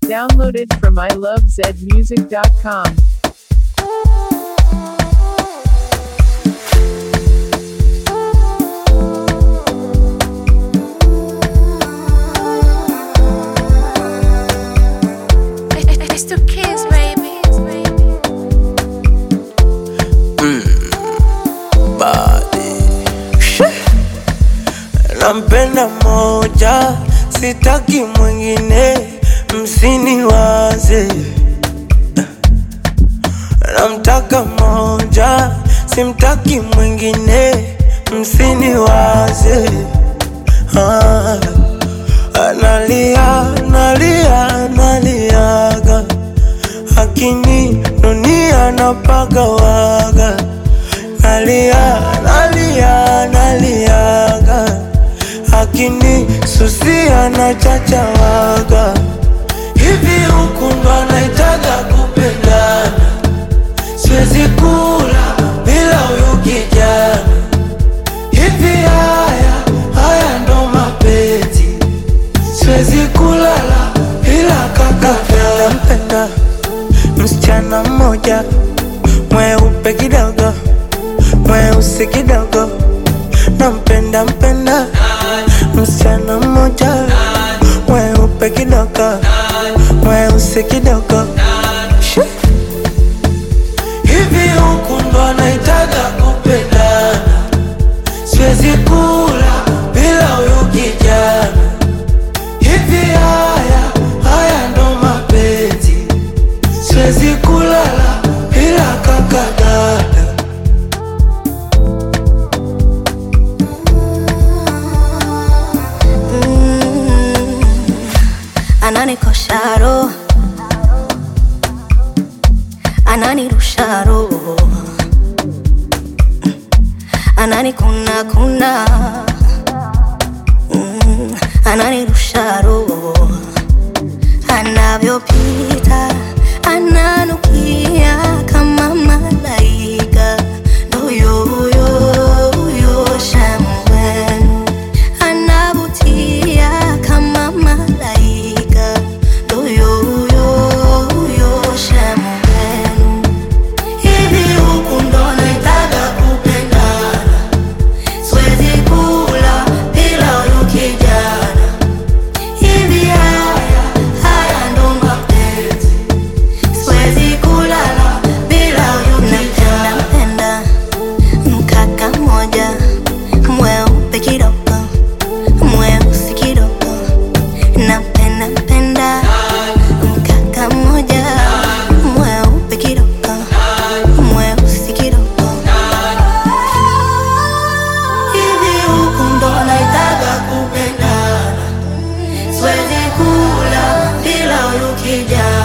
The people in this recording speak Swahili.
Downloaded from ilovezmusic.com. It's the kids, baby. body. Nampenda moja, sitaki mwingine, msiniwaze. Namtaka moja, simtaki mwingine, msiniwaze. Ah, analia, analia, analiaga, akini dunia napagawaga nalia nalia naliaga akini susia na chachawaga hivi huku ndo anaitaga kupendana siwezi kula bila huyu kijana hivi haya haya ndo mapenzi siwezi kulala bila kaka nampenda msichana mmoja mweupe kidogo mweusi kidogo nampenda mpenda msichana mmoja mweupe kidogo mweusi kidogo Shi. hivi huku ndo anaitaga kupendana siwezi kula bila huyu kijana hivi haya haya ndo mapenzi siwezi kulala bila kaka dada ananikosha roho ananirusha roho ananikuna kuna Mm, ananirusha roho anavyopita ananukia kama malaika ndoyo huyo huyo shambwenu anavutia kama malaika ndoyo huyo huyo shambwenu hivi huku ndo naitaga kupendana siwezi kula bila huyu kijana hivi haya haya ndo mapenzi siwezi kulala bila huyu kijana nampenda mkaka mmoja mweupe kidogo mweusi kidogo napenda mpenda mkaka mmoja mweupe kidogo mweusi kidogo hivi huku ndo naitaga kupendana siwezi kula bila huyu kijana